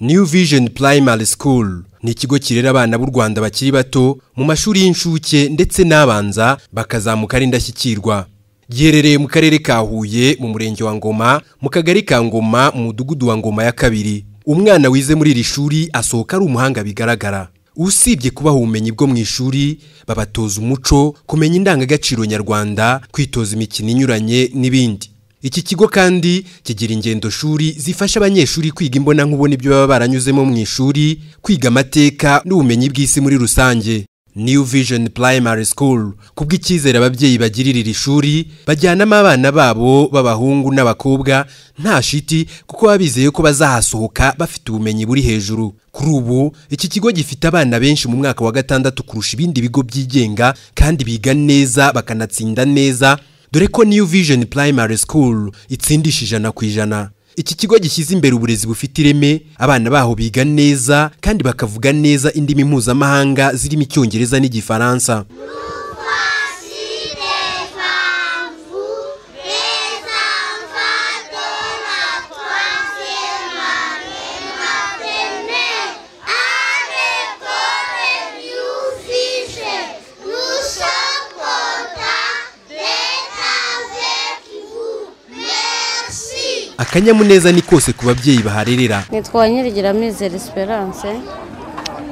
New Vision Primary School ni ikigo kirera abana b'u Rwanda bakiri bato mu mashuri y'incuke ndetse n'abanza bakazamuka ari indashyikirwa. Giherereye mu karere ka Huye mu murenge wa Ngoma mu kagari ka Ngoma mu mudugudu wa Ngoma ya kabiri. Umwana wize muri iri shuri asohoka ari umuhanga bigaragara. Usibye kubaha ubumenyi bwo mu ishuri, babatoza umuco, kumenya indangagaciro nyarwanda, kwitoza imikino inyuranye n'ibindi. Iki kigo kandi kigira ingendo shuri zifasha abanyeshuri kwiga imbonankubone ibyo baba baranyuzemo mu ishuri, kwiga amateka n'ubumenyi bw'isi muri rusange. New Vision Primary School kubw'icyizere ababyeyi bagirira iri shuri bajyanamo abana babo b'abahungu n'abakobwa nta shiti kuko baba bizeye ko bazahasohoka bafite ubumenyi buri hejuru kuri ubu iki kigo gifite abana benshi mu mwaka wa gatandatu kurusha ibindi bigo byigenga kandi biga neza bakanatsinda neza dore ko New Vision Primary School itsindisha ijana ku ijana iki kigo gishyize imbere uburezi bufite ireme abana baho biga neza kandi bakavuga neza indimi mpuzamahanga zirimo icyongereza n'igifaransa akanyamuneza ni kose ku babyeyi baharerera nitwa nyirigiramize Esperance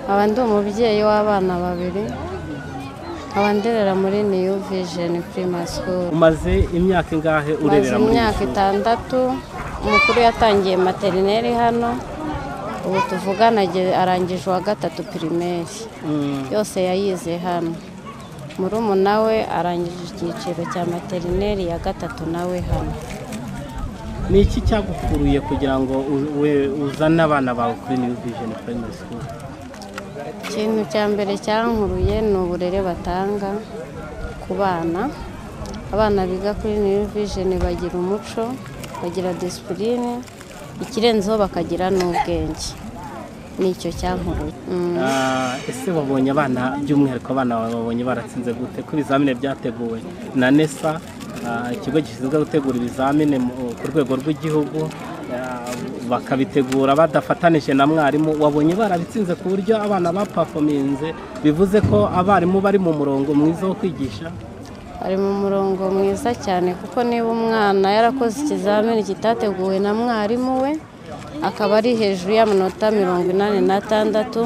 nkaba ndi umubyeyi w'abana babiri nkaba nderera muri niyu vijeni purima sikuru umaze imyaka ingahe maze urebera muri imyaka itandatu umukuru yatangiye materineri hano ubu tuvugana age- arangije uwa gatatu pirimeri yose yayize hano murumuna we arangije icyiciro cya materineri ya gatatu nawe hano ni iki cyagukuruye kugira ngo u- we- uzane abana bawe kuri new vision primary school ikintu cya mbere cyankuruye ni uburere batanga ku bana abana biga kuri new vision bagira umuco bagira disipurine ikirenzeho bakagira n'ubwenge nicyo cyankuruye Mm. Ah, ese wabonye abana by'umwihariko abana bawe babonye baratsinze gute ko ibizamini byateguwe na nesa ah, ikigo gishinzwe gutegura ibizamini mu- ku rwego rw'igihugu ah, bakabitegura badafatanije na mwarimu wabonye barabitsinze ku buryo abana bapafominze bivuze ko abarimu bari mu murongo mwiza wo kwigisha ari mu murongo mwiza cyane kuko niba umwana yarakoze ikizamini kitateguwe na mwarimu we akaba ari hejuru y'amanota mirongo inani n'atandatu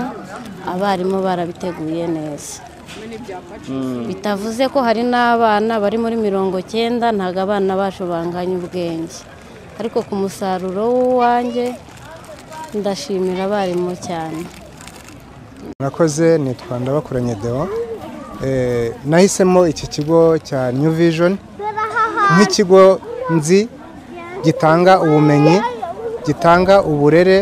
abarimu barabiteguye neza bitavuze ko hari n'abana bari muri mirongo cyenda ntabwo abana bacu banganya ubwenge ariko ku musaruro w'uwanjye ndashimira abarimu cyane murakoze nitwa ndabakoranye deo Eh, nahisemo iki kigo cya new vision nk'ikigo nzi gitanga ubumenyi gitanga uburere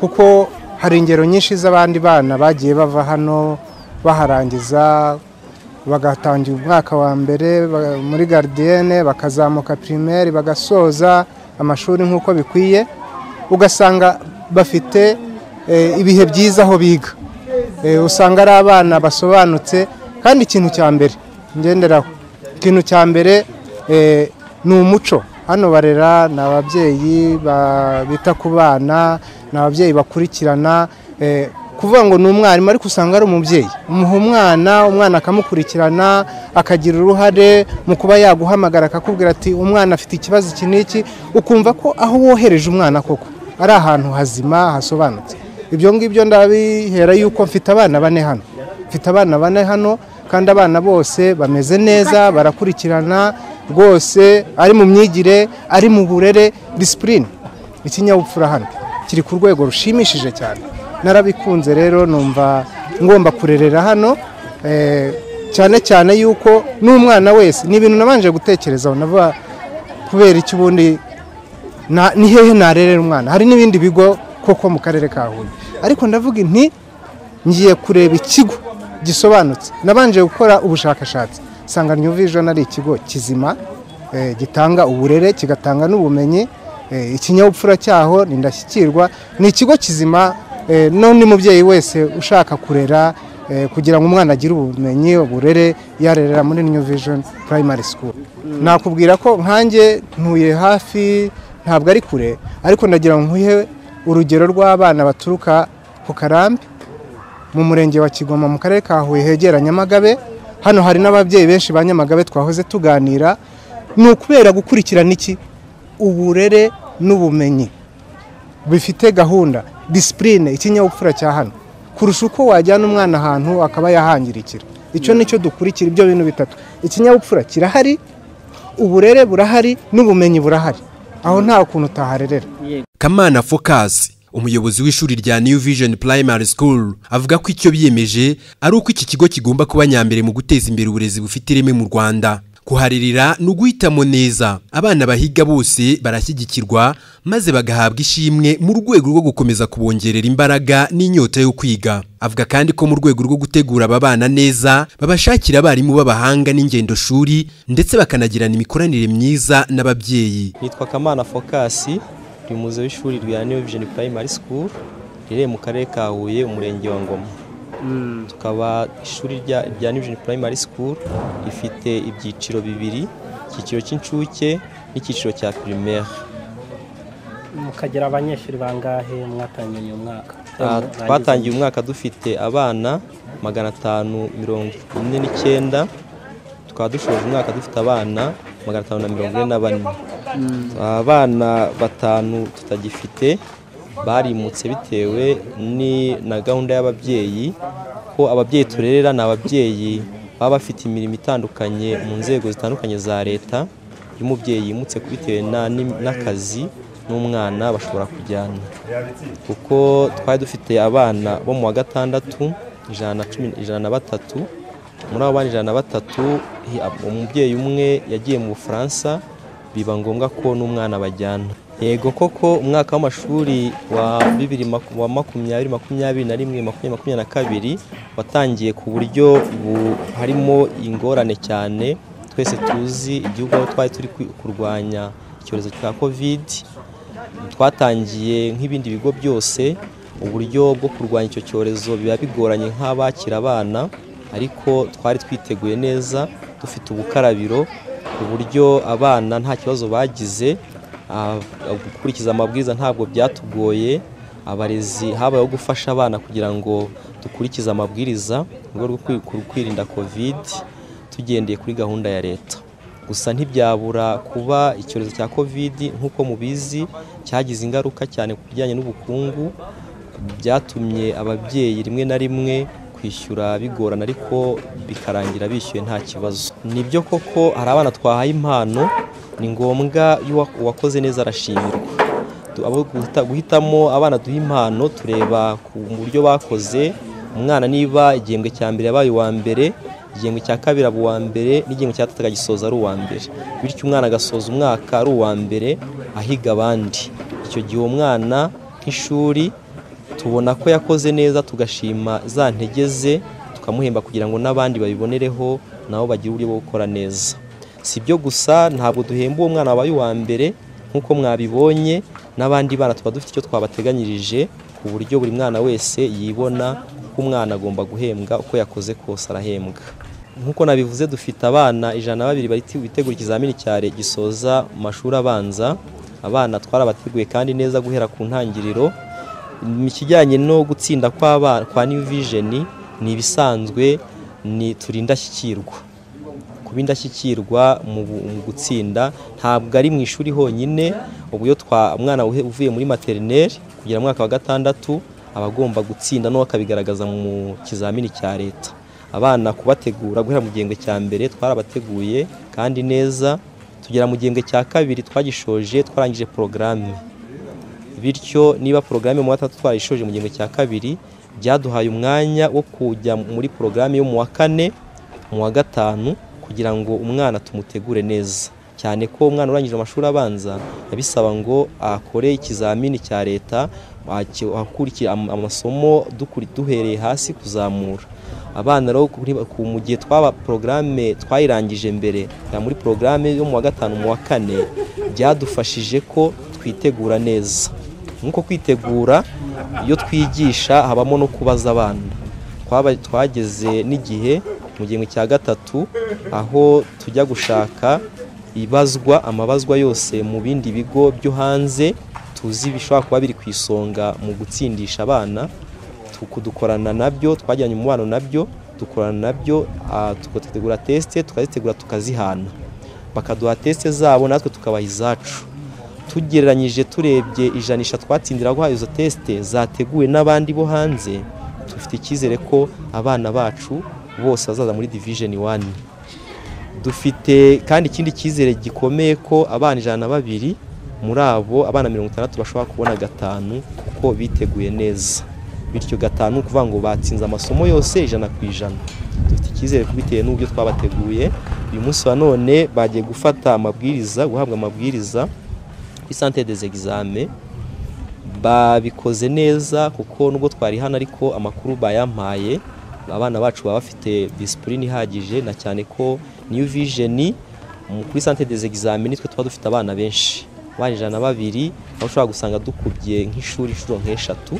kuko hari ingero nyinshi z'abandi bana bagiye bava hano baharangiza bagatangira umwaka wa mbere ba- muri garidiyene bakazamuka pirimeri bagasoza amashuri nk'uko bikwiye ugasanga bafite eh, ibihe byiza aho biga Eh, usanga ari abana basobanutse kandi ikintu cya mbere ngenderaho ikintu cya mbere eh, ni umuco hano barera ni ababyeyi ba- bita ku bana ni ababyeyi bakurikirana eh, kuvuga ngo ni umwarimu ariko usanga ari umubyeyi umuha umwana umwana akamukurikirana akagira uruhare mu kuba yaguhamagara akakubwira ati umwana afite ikibazo iki n'iki ukumva ko aho wohereje umwana koko ari ahantu hazima hasobanutse ibyo ngibyo ndabihera yuko mfite abana bane hano mfite abana bane hano kandi abana bose bameze neza barakurikirana rwose ari mu myigire ari mu burere disipurine ikinyabupfura hano kiri ku rwego rushimishije cyane narabikunze rero numva ngomba kurerera hano eh, cyane cyane yuko n'umwana wese ni ibintu nabanje gutekerezaho navuga kubera iki ubundi na- ni hehe narerera umwana hari n'ibindi bigo koko mu karere ka huye ariko ndavuga inti ngiye kureba ikigo gisobanutse nabanje gukora ubushakashatsi nsanga new vision ari ikigo kizima eh, gitanga uburere kigatanga n'ubumenyi eh, ikinyabupfura cyaho ni ndashyikirwa ni ikigo kizima eh, n'undi mubyeyi wese ushaka kurera eh, kugira ngo umwana agire ubumenyi uburere yarerera muri new vision primary school nakubwira ko nkanjye ntuye hafi ntabwo ari kure ariko ndagira ngo nkuhe urugero rw'abana baturuka ku karambi mu murenge wa kigoma mu karere ka huye hegera nyamagabe hano hari n'ababyeyi benshi ba nyamagabe twahoze tuganira ni ukubera gukurikirana iki uburere n'ubumenyi bifite gahunda disipurine ikinyabupfura cya hano kurusha uko wajyana umwana ahantu akaba yahangirikira icyo ni cyo dukurikira ibyo bintu bitatu ikinyabupfura kirahari uburere burahari n'ubumenyi burahari aho nta kuntu utaharerera kamana focus umuyobozi w'ishuri rya new vision primary school avuga ko icyo biyemeje ari uko iki kigo kigomba kuba nyambere mu guteza imbere uburezi bufite ireme mu rwanda kuharirira ni uguhitamo neza abana bahiga bose barashyigikirwa maze bagahabwa ishimwe mu rwego rwo gukomeza kubongerera imbaraga n'inyota yo kwiga avuga kandi ko mu rwego rwo gutegura aba bana neza babashakira abarimu b'abahanga n'ingendo shuri ndetse bakanagirana imikoranire myiza n'ababyeyi nitwa kamana fokasi turi muze w'ishuri rya new vision primary school riherereye mu karere ka huye umurenge wa ngoma tukaba ishuri rya rya new vision primary school rifite ibyiciro bibiri icyiciro cy'incuke n'icyiciro cya primaire mukagira abanyeshuri bangahe mwatangiye uyu mwaka Ah, twatangiye umwaka dufite abana magana atanu mirongo ine n'icyenda tukaba dushoje umwaka dufite abana magana atanu na mirongo ine na bane abana batanu tutagifite barimutse bitewe ni na gahunda y'ababyeyi ko ababyeyi turerera ni ababyeyi baba bafite imirimo itandukanye mu nzego zitandukanye za leta iyo umubyeyi yimutse bitewe na- ni- n'akazi n'umwana bashobora kujyana kuko twari dufite abana bo mu wa gatandatu ijana na cumi ijana na batatu muri abo bana ijana na batatu hi- ab- umubyeyi umwe yagiye mu bufaransa biba ngombwa ko n'umwana bajyana yego koko umwaka w'amashuri wa bibiri maku- wa makumyabiri makumyabiri na rimwe makumyabiri makumyabiri na kabiri watangiye ku buryo bu- harimo ingorane cyane twese tuzi igihugu aho twari turi kwi- kurwanya icyorezo cya kovidi twatangiye nk'ibindi bigo byose uburyo bwo kurwanya icyo cyorezo biba bigoranye nk'abakira abana ariko twari twiteguye neza dufite ubukarabiro ku buryo abana nta kibazo bagize ah, gukurikiza amabwiriza ntabwo byatugoye abarezi habayeho gufasha abana kugira ngo dukurikize amabwiriza mu rwego rwo kwi- kwirinda covid tugendeye kuri gahunda ya leta gusa ntibyabura kuba icyorezo cya covid nk'uko mubizi cyagize ingaruka cyane ku bijyanye n'ubukungu byatumye ababyeyi rimwe na rimwe kwishyura bigorana ariko bikarangira bishyuye nta kibazo nibyo koko hari abana twahaye impano ni ngombwa iyo uwa- uwakoze neza arashimirwa Tu- abo guhita- guhitamo abana duha impano tureba ku buryo bakoze umwana niba igihembwe cya mbere yabaye uwa mbere igihembwe cya kabiri aba uwa mbere n'igihembwe cya gatatu akagisoza ari uwa mbere bityo umwana agasoza umwaka ari uwa mbere ahiga abandi icyo gihe uwo mwana nk'ishuri tubona ko yakoze neza tugashima za ntege ze tukamuhemba kugira ngo n'abandi babibonereho nabo bagire uburyo bwo gukora neza si byo gusa ntabwo duhemba uwo mwana wabaye uwa mbere nk'uko mwabibonye n'abandi bana tuba dufite icyo twabateganyirije ku buryo buri mwana wese yibona ko umwana agomba guhembwa uko yakoze kose arahembwa nk'uko nabivuze dufite abana ijana na babiri bari bitegura ikizamini cya leta gisoza mu mashuri abanza abana twarabateguye kandi neza guhera ku ntangiriro mu kijyanye no gutsinda kw'aba- kwa new vision ni ibisanzwe ni turi indashyikirwa kuba indashyikirwa mu bu- mu gutsinda ntabwo ari mu ishuri honyine uburyo twa umwana uhe- uvuye muri materineri kugera mu mwaka wa gatandatu aba agomba gutsinda no akabigaragaza mu kizamini cya leta abana kubategura guhera mu gihembwe cya mbere twarabateguye kandi neza tugera mu gihembwe cya kabiri twagishoje twarangije porogaramu bityo niba porogaramu yo mu wa gatandatu twarayishoje mu gihembwe cya kabiri byaduhaye umwanya wo kujya muri porogaramu yo mu wa kane mu wa gatanu kugira ngo umwana tumutegure neza cyane ko umwana urangije amashuri abanza bisaba ngo akore ikizamini cya leta aki- akurikire am- amasomo dukuri- duhereye hasi kuzamura abana rero kuri- ku- mu gihe twaba porogaramu twayirangije mbere ya muri porogaramu yo mu wa gatanu mu wa kane byadufashije ko twitegura neza nk'uko kwitegura iyo twigisha habamo no kubaza abana Twaba- twageze n'igihe mu gihembwe cya gatatu aho tujya gushaka ibazwa amabazwa yose mu bindi bigo byo hanze tuzi bishobora kuba biri ku isonga mu gutsindisha abana dukorana nabyo twajyanye umubano nabyo dukorana nabyo ah, tugategura tesite tukazitegura tukazihana bakaduha tesite zabo natwe tukabaha izacu tugereranyije turebye ijanisha twatsindira guhaye izo tesite zateguwe n'abandi bo hanze dufite icyizere ko abana bacu bose bazaza muri divijeni wani dufite kandi ikindi cyizere gikomeye ko abana ijana na babiri muri abo abana mirongo itandatu bashobora kubona gatanu kuko biteguye neza bityo gatanu ni ukuvuga ngo batsinze amasomo yose ijana ku ijana dufite icyizere bitewe n'uburyo twabateguye uyu munsi wa none bagiye gufata amabwiriza guhabwa amabwiriza kuri santere des examen babikoze neza kuko nubwo twari hano ariko amakuru bayampaye abana bacu baba bafite disipurine ihagije na cyane ko niyo vijeni kuri sante des examini twe tuba dufite abana benshi abana ijana na babiri aho ushobora gusanga dukubye nk'ishuri inshuro nk'eshatu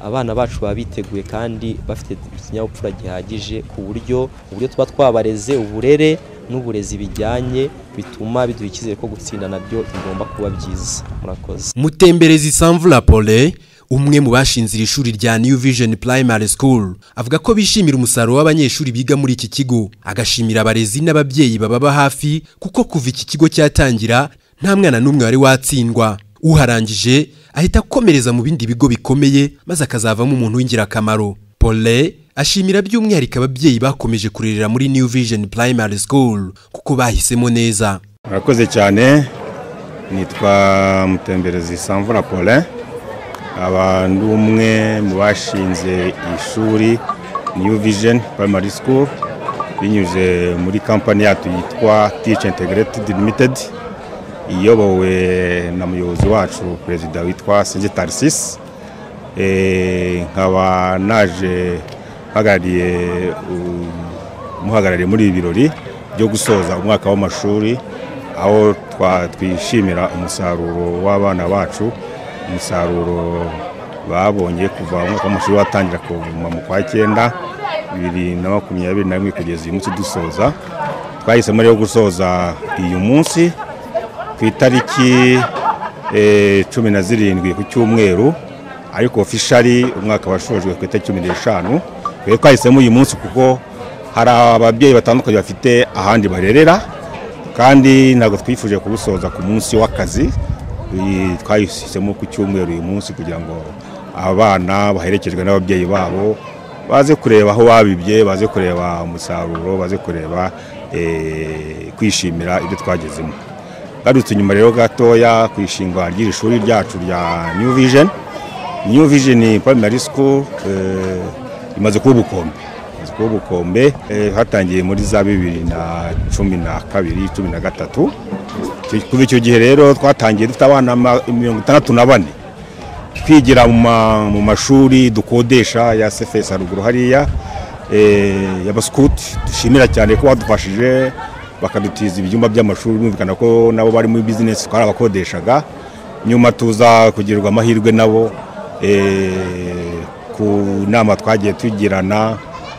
abana bacu baba biteguye kandi bafite ikinyabupfura gihagije ku buryo uburyo tuba twabareze uburere n'uburezi bijyanye bituma biduha icyizere ko gutsinda nabyo bigomba kuba byiza murakoze mutemberezi sanvura pole umwe mu bashinze iri shuri rya new vision primary school avuga ko bishimira umusaruro w'abanyeshuri biga muri iki kigo agashimira abarezi n'ababyeyi bababa hafi kuko kuva iki kigo cyatangira nta mwana n'umwe wari watsindwa uharangije ahita akomereza mu bindi bigo bikomeye maze akazavamo umuntu w'ingirakamaro pole ashimira by'umwihariko ababyeyi bakomeje kurerera muri new vision primary school kuko bahisemo neza murakoze cyane nitwa mutemberezi samvura paulin aba ndi umwe mu bashinze ishuri new vision primary school binyuze muri kampani yacu yitwa teach integrated limited iyobowe na muyobozi wacu perezida witwa sengitarsis nkaba naje mpagarariye umuhagarariye muri ibi birori byo gusoza umwaka w'amashuri aho twa- twishimira umusaruro w'abana bacu umusaruro babonye kuva umwaka w'amashuri watangira kuva mu kwa cyenda bibiri na makumyabiri na rimwe kugeza uyu munsi dusoza twahisemo rero gusoza uyu munsi ku itariki eh, cumi na zirindwi ku cyumweru ariko ofishari umwaka washojwe ku itariki cumi n'eshanu rero twahisemo uyu munsi kuko hari ababyeyi batandukanye bafite ahandi barerera kandi ntabwo twifuje kuwusoza ku munsi w'akazi Iyi twahisemo ku cyumweru uyu munsi kugira ngo abana baherekejwe n'ababyeyi babo baze kureba aho babibye baze kureba umusaruro baze kureba eh, kwishimira ibyo twagezemo garutse inyuma rero gatoya ku ishingwa ry'iri shuri ryacu rya new vision new vision primary school eh, imaze kuba ubukombe imaze kuba ubukombe eh, hatangiye muri za bibiri na cumi na kabiri cumi na gatatu Icyo- kuva icyo gihe rero twatangiye dufite abana ma- mirongo itandatu na bane twigira mu ma- mu mashuri dukodesha ya sefesi haruguru hariya eh, y'abasukuti dushimira cyane ko badufashije bakadutiza ibyumba by'amashuri bumvikana ko nabo bari muri bizinesi twarabakodeshaga nyuma tuza kugirirwa amahirwe nabo eh, ku nama twagiye tugirana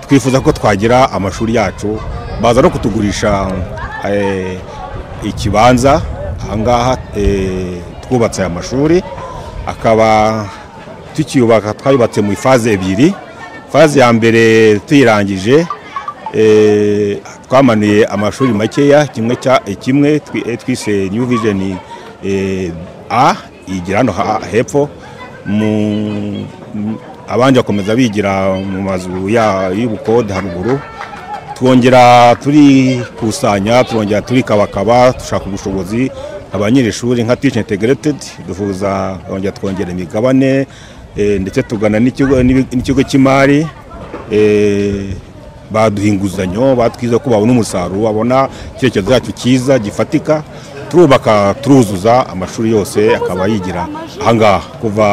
twifuza ko twagira amashuri yacu baza no kutugurisha eh, ikibanza ahangaha eh, twubatse aya mashuri akaba tukiyubaka twayubatse mu ifaze ebyiri faze ya mbere tuyirangije eh, twamanuye amashuri makeya kimwe cya eh, kimwe twi- eh, twise new vision eh, a igira hano ha- hepfo mu mu- abandi bakomeza bigira mu mazu ya- y'ubukode haruguru twongera turikusanya turongera turikabakaba dushaka ubushobozi abanyeshuri nka teach integrated duhuza twongera twongera imigabane eh, ndetse tugana n'ikigo n'ibi- n'ikigo cy'imari eh, baduha inguzanyo batwiza ko babona umusaruro babona icyerekezo cyacu cyiza gifatika turubaka turuzuza amashuri yose akaba yigira ahangaha kuva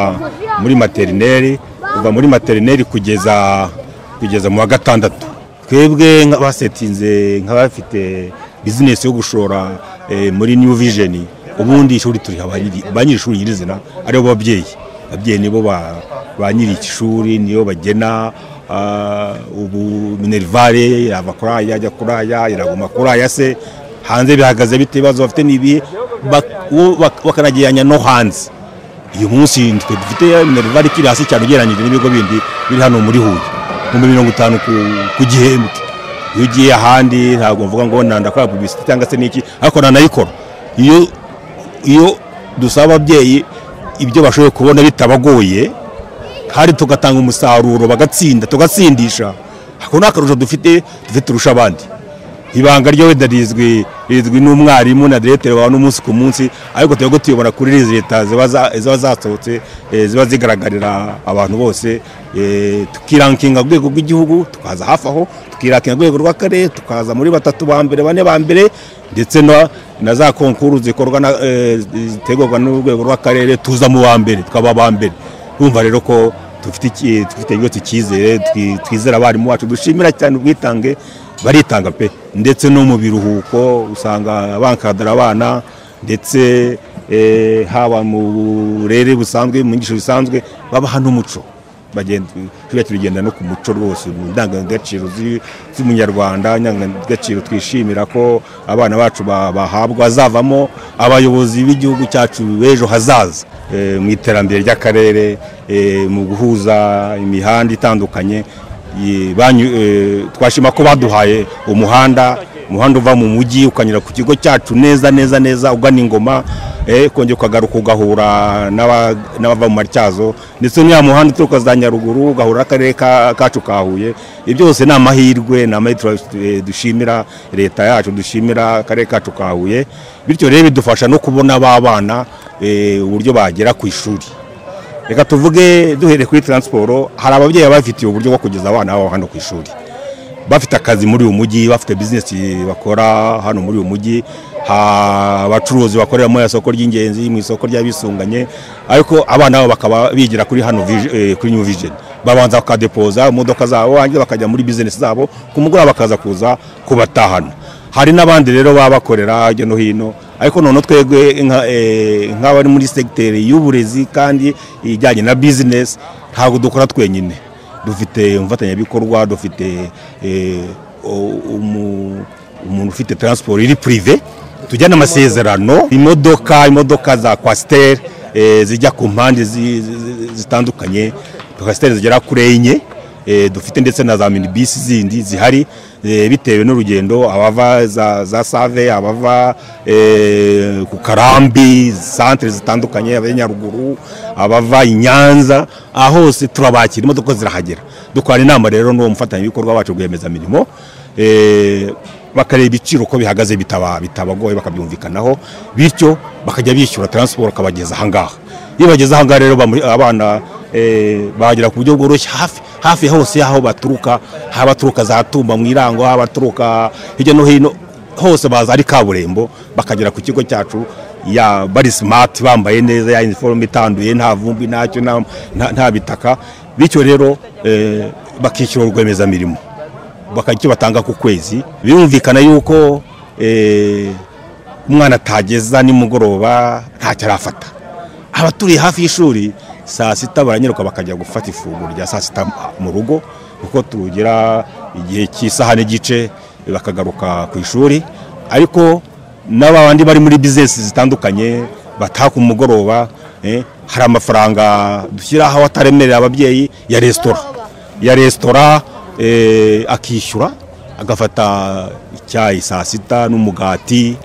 muri materineri kuva muri materineri kugeza kugeza mu wa gatandatu twebwe nk'abasetinze nk'abafite bizinesi yo gushora eh, muri new vision ubundi ishuri turiha abanyiri- ba nyir'ishuri nyirizina aribo babyeyi ababyeyi nibo ba- ba nyiri iki shuri niyo bagena ah, ubu minerivare yava kuri aya ajya kuri aya iraguma kuri aya se hanze bihagaze bite ibibazo bafite n'ibihe bak- uwo bak- bakanagiranya no hanze uyu munsi twe dufite minerivari ikiri hasi cyane ugereranyije n'ibigo bindi biri hano muri huye ibihumbi mirongo itanu ku- ku gihembwe iyo ugiye ahandi ntabwo mvuga ngo ndakora publicity cyangwa se n'iki ariko nanayikora iyo iyo dusaba ababyeyi ibyo bashoboye kubona bitabagoye kandi tugatanga umusaruro bagatsinda tugatsindisha ako ni akarusho dufite dufite turusha abandi ibanga ryo wenda rizwi rizwi n'umwarimu na diregiteri wawe n'umunsi ku munsi ariko twebwe tuyobora kuri izi leta ziba za- ziba zasohotse eh, ziba zigaragarira abantu bose eh, tukirankinga ku rwego rw'igihugu tukaza hafi aho tukirankinga ku rwego rw'akarere tukaza muri batatu ba mbere bane ba mbere ndetse na na za konkuru zikorwa na, eh, zitegurwa n'urwego rw'akarere tuza mu ba mbere tukaba aba mbere urumva rero ko dufite iki- dufite ikigo tukizere twi- twizera abarimu bacu dushimira cyane ubwitange baritanga pe ndetse no mu biruhuko usanga bankadara abana ndetse eh, haba mu burere busanzwe mu nyigisho zisanzwe babaha n'umuco bagenda tujya tugenda no ku muco rwose mu ndangagaciro zi- z'umunyarwanda indangagaciro twishimira ko abana bacu ba- bahabwa azavamo abayobozi b'igihugu cyacu b'ejo hazaza eh, mu iterambere ry'akarere eh, mu guhuza imihanda itandukanye Ye- banyu- eh, twashima ko baduhaye umuhanda umuhanda uva mu mujyi ukanyura ku kigo cyacu neza neza neza ugana ingoma eh, kongera ukagaruka ugahura n'aba- n'abava mu matyazo ndetse n'uriya muhanda uturuka za nyaruguru ugahura n'akarere ka- kacu ka huye ibyo byose ni amahirwe ni amahirwe tura- eh, dushimira leta yacu dushimira akarere kacu ka huye bityo rero bidufasha no kubona ba bana eh, uburyo bagera ku ishuri reka tuvuge duhereye kuri taransiporo hari ababyeyi baba bafitiye uburyo bwo kugeza abana babo hano ku ishuri bafite akazi muri uyu mujyi bafite bizinesi bakora hano muri uyu mujyi ha- abacuruzi bakorera mu isoko ry'ingenzi mu isoko ry'abisunganye ariko abana babo bakaba bigira kuri hano vij- eh, kuri new vision babanza bakadepoza imodoka zabo barangiza bakajya muri bizinesi zabo ku mugoroba bakaza kuza kubatahana hari n'abandi rero baba bakorera hirya no hino ariko noneho twebwe nka- eh, nk'abari muri segiteri y'uburezi kandi ijyanye na bizinesi ntabwo dukora twenyine dufite umufatanyabikorwa dufite eh, o- umu- umuntu ufite taransiporo iri purive tujyana amasezerano imodoka imodoka za kwasiteri eh, zijya ku mpande zi- zi- zi- zitandukanye kwasiteri zigera kuri enye Eh, dufite ndetse na za minibisi zindi zihari eh, bitewe n'urugendo abava za, za save abava eh, ku karambi santere zitandukanye abajya nyaruguru abava i nyanza aha hose turabakira imodoka zirahagera dukorana inama rero n'uwo mufatanyabikorwa wacu rwiyemezamirimo eh, bakareba ibiciro uko bihagaze bitaba- bitabagoye bakabyumvikanaho bityo bakajya bishyura taransiporo akabageza ahangaha iyo bageze ahangaha rero bamu- abana eh, bahagera ku buryo bworoshye hafi hafi ya hose y'aho baturuka haba abaturuka za tumba mu irango haba abaturuka hirya no hino hose baza ari kaburimbo bakagera ku kigo cyacu ya bari simati bambaye neza ya iniforume itanduye nta vumbi ntacyo nta- nta- nta bitaka bityo rero eh, bakishyura urwemezamirimo bakagira icyo batanga ku kwezi birumvikana yuko eh, umwana atageza nimugoroba ntacyo arafata abaturiye hafi y'ishuri saa sita baranyaruka bakajya gufata ifunguro rya saa sita mu rugo kuko tugira igihe cy'isaha n'igice bakagaruka ku ishuri ariko n'abandi bari muri bizinesi zitandukanye bataha ku mugoroba eh, hari amafaranga dushyiraho ataremerera ababyeyi ya resitora ya resitora eh, akishyura agafata icyayi saa sita n'umugati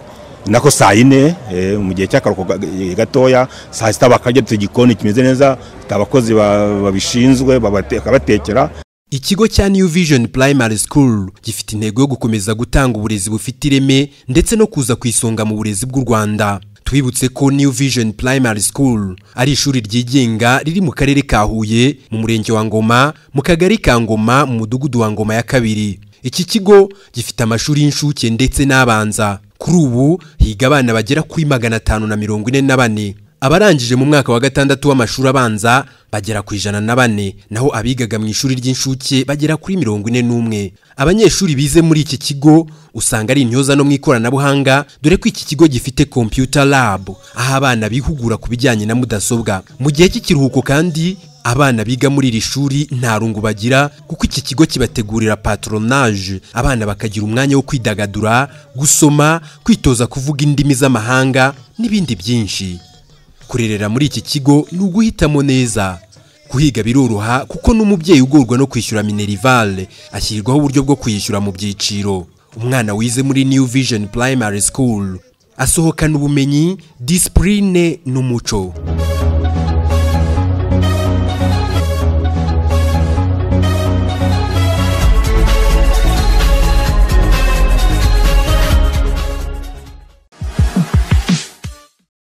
nako saa yine eh, mu gihe cy'akaruhuko ga- eh, gatoya saa sita bakarya dufite igikoni kimeze neza dufite abakozi ba- babishinzwe babate- bakabatekera Ikigo cya New Vision Primary School gifite intego yo gukomeza gutanga uburezi bufite ireme ndetse no kuza ku isonga mu burezi bw'u Rwanda. Twibutse ko New Vision Primary School ari ishuri ryigenga riri mu karere ka Huye, mu murenge wa Ngoma, mu kagari ka Ngoma, mu mudugudu wa Ngoma ya kabiri. Iki kigo gifite amashuri y'incuke ndetse n'abanza. Kuri ubu higa abana bagera kuri magana atanu na mirongo ine na bane. Abarangije mu mwaka wa gatandatu w'amashuri abanza bagera ku ijana na bane naho abigaga mu ishuri ry'inshuke bagera kuri mirongo ine n'umwe abanyeshuri bize muri iki kigo usanga ari intyoza no mu ikoranabuhanga dore ko iki kigo gifite computer lab aho abana bihugura ku bijyanye na mudasobwa mu gihe cy'ikiruhuko kandi abana biga muri iri shuri nta rungu bagira kuko iki kigo kibategurira patronage abana bakagira umwanya wo kwidagadura gusoma kwitoza kuvuga indimi z'amahanga n'ibindi byinshi kurerera muri iki kigo ni uguhitamo neza kuhiga biroroha kuko n'umubyeyi ugorwa no kwishyura minerivale ashyirwaho uburyo bwo kwishyura mu byiciro umwana wize muri new vision primary school asohokana ubumenyi disipurine n'umuco